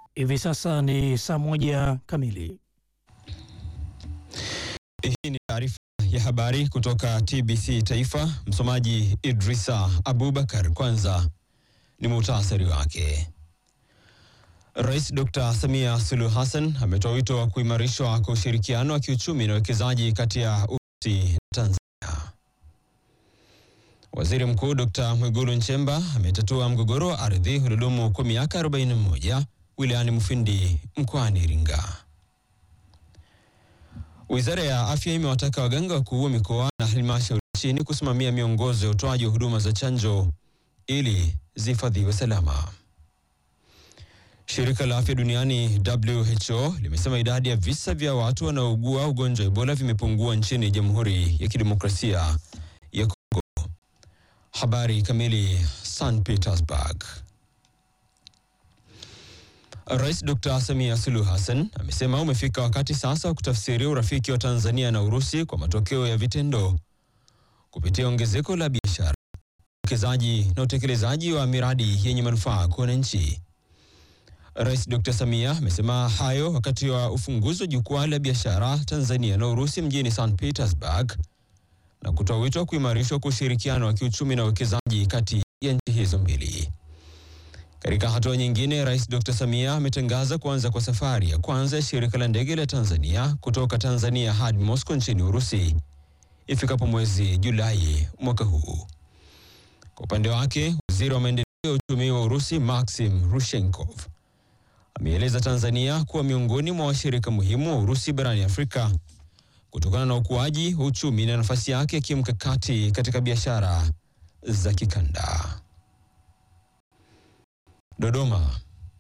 Hivi sasa ni saa moja kamili. Hii ni taarifa ya habari kutoka TBC Taifa. Msomaji Idrisa Abubakar. Kwanza ni muhtasari wake. Rais Dr. Samia Suluhu Hassan ametoa wito wa kuimarishwa kwa ushirikiano wa kiuchumi na uwekezaji kati ya Urusi na Tanzania. Waziri Mkuu Dr. Mwigulu Nchemba ametatua mgogoro wa ardhi uliodumu kwa miaka 41 wilayani Mufindi mkoani Iringa. Wizara ya Afya imewataka waganga wakuu wa mikoa na halmashauri nchini kusimamia miongozo ya utoaji wa huduma za chanjo ili zihifadhiwe salama. Shirika la Afya Duniani WHO limesema idadi ya visa vya watu wanaougua ugonjwa wa Ebola vimepungua nchini Jamhuri ya Kidemokrasia ya Kongo. Habari kamili. St Petersburg. Rais Dr. Samia Suluhu Hassan amesema umefika wakati sasa wa kutafsiri urafiki wa Tanzania na Urusi kwa matokeo ya vitendo kupitia ongezeko la biashara, uwekezaji na utekelezaji wa miradi yenye manufaa kwa wananchi. Rais Dr. Samia amesema hayo wakati wa ufunguzi wa jukwaa la biashara Tanzania na Urusi mjini St Petersburg na kutoa wito wa kuimarishwa kwa ushirikiano wa kiuchumi na uwekezaji kati ya nchi hizo mbili. Katika hatua nyingine, Rais Dr. Samia ametangaza kuanza kwa safari ya kwanza ya shirika la ndege la Tanzania kutoka Tanzania hadi Moscow nchini Urusi ifikapo mwezi Julai mwaka huu. Kwa upande wake, waziri wa maendeleo ya uchumi wa Urusi Maxim Rushenkov ameeleza Tanzania kuwa miongoni mwa washirika muhimu wa Urusi barani Afrika kutokana na ukuaji wa uchumi na nafasi yake ya kimkakati katika biashara za kikanda. Dodoma.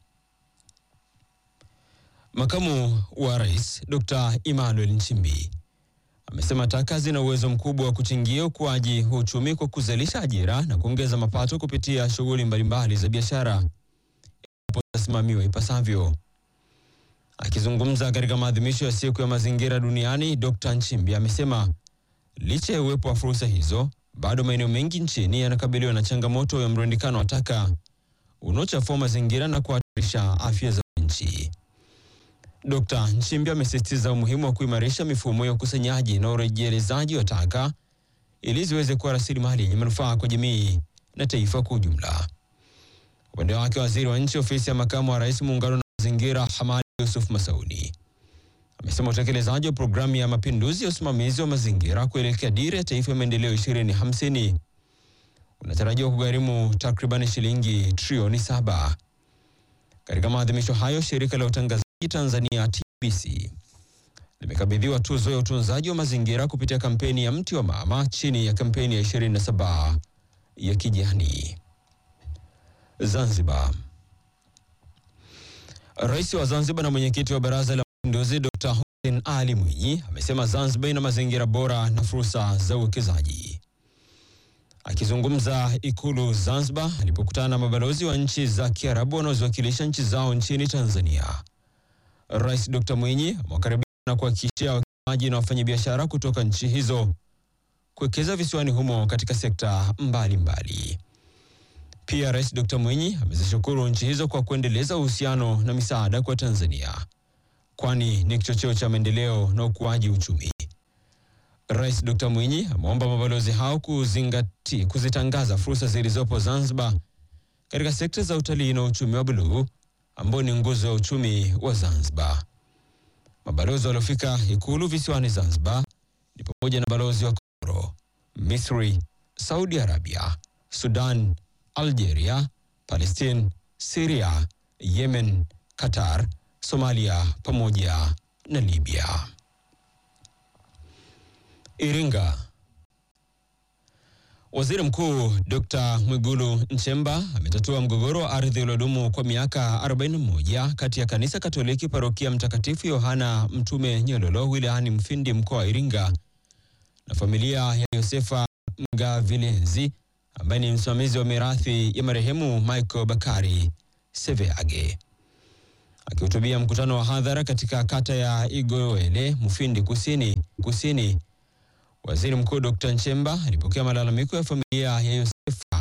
Makamu wa Rais Dr. Emmanuel Nchimbi amesema taka zina uwezo mkubwa wa kuchangia ukuaji wa uchumi kwa kuzalisha ajira na kuongeza mapato kupitia shughuli mbalimbali za biashara endapo zitasimamiwa ipasavyo. Akizungumza katika maadhimisho ya siku ya mazingira duniani, Dr. Nchimbi amesema licha ya uwepo wa fursa hizo, bado maeneo mengi nchini yanakabiliwa na changamoto ya mrundikano wa taka unaochafua mazingira na kuhatarisha afya za nchi. Dkt. Nchimbi amesisitiza umuhimu wa kuimarisha mifumo ya ukusanyaji na urejelezaji wa taka ili ziweze kuwa rasilimali yenye manufaa kwa jamii na taifa kwa ujumla. Upande wake, waziri wa nchi ofisi ya makamu wa rais muungano na mazingira Hamadi Yusuf Masauni amesema utekelezaji wa programu ya mapinduzi ya usimamizi wa mazingira kuelekea dira ya taifa ya maendeleo 2050 unatarajiwa kugharimu takriban shilingi trilioni saba. Katika maadhimisho hayo, shirika la utangazaji Tanzania TBC limekabidhiwa tuzo ya utunzaji wa mazingira kupitia kampeni ya mti wa mama chini ya kampeni ya 27 ya kijani. Zanzibar. Rais wa Zanzibar na mwenyekiti wa Baraza la Mapinduzi Dr. Hussein Ali Mwinyi amesema Zanzibar ina mazingira bora na fursa za uwekezaji. Akizungumza Ikulu Zanzibar alipokutana na mabalozi wa nchi za Kiarabu wanaoziwakilisha nchi zao nchini Tanzania, Rais Dr. Mwinyi amewakaribisha na kuhakikishia wawekezaji na wafanyabiashara kutoka nchi hizo kuwekeza visiwani humo katika sekta mbalimbali mbali. Pia Rais Dr. Mwinyi amezishukuru nchi hizo kwa kuendeleza uhusiano na misaada kwa Tanzania, kwani ni kichocheo cha maendeleo na ukuaji uchumi. Rais Dr. Mwinyi ameomba mabalozi hao kuzingati, kuzitangaza fursa zilizopo Zanzibar katika sekta za utalii na uchumi wa buluu ambao ni nguzo ya uchumi wa Zanzibar. Mabalozi waliofika Ikulu visiwani Zanzibar ni pamoja na balozi wa Komoro, Misri, Saudi Arabia, Sudan, Algeria, Palestine, Syria, Yemen, Qatar, Somalia pamoja na Libya. Iringa. Waziri Mkuu Dr. Mwigulu Nchemba ametatua mgogoro wa ardhi uliodumu kwa miaka 41 kati ya Kanisa Katoliki Parokia Mtakatifu Yohana Mtume Nyololo wilayani Mfindi mkoa wa Iringa na familia ya Yosefa Mgavilenzi ambaye ni msimamizi wa mirathi ya marehemu Michael Bakari Seveage. Akihutubia mkutano wa hadhara katika kata ya Igowele Mufindi Kusini Kusini Waziri Mkuu Dr. Nchemba alipokea malalamiko ya familia ya Yosefa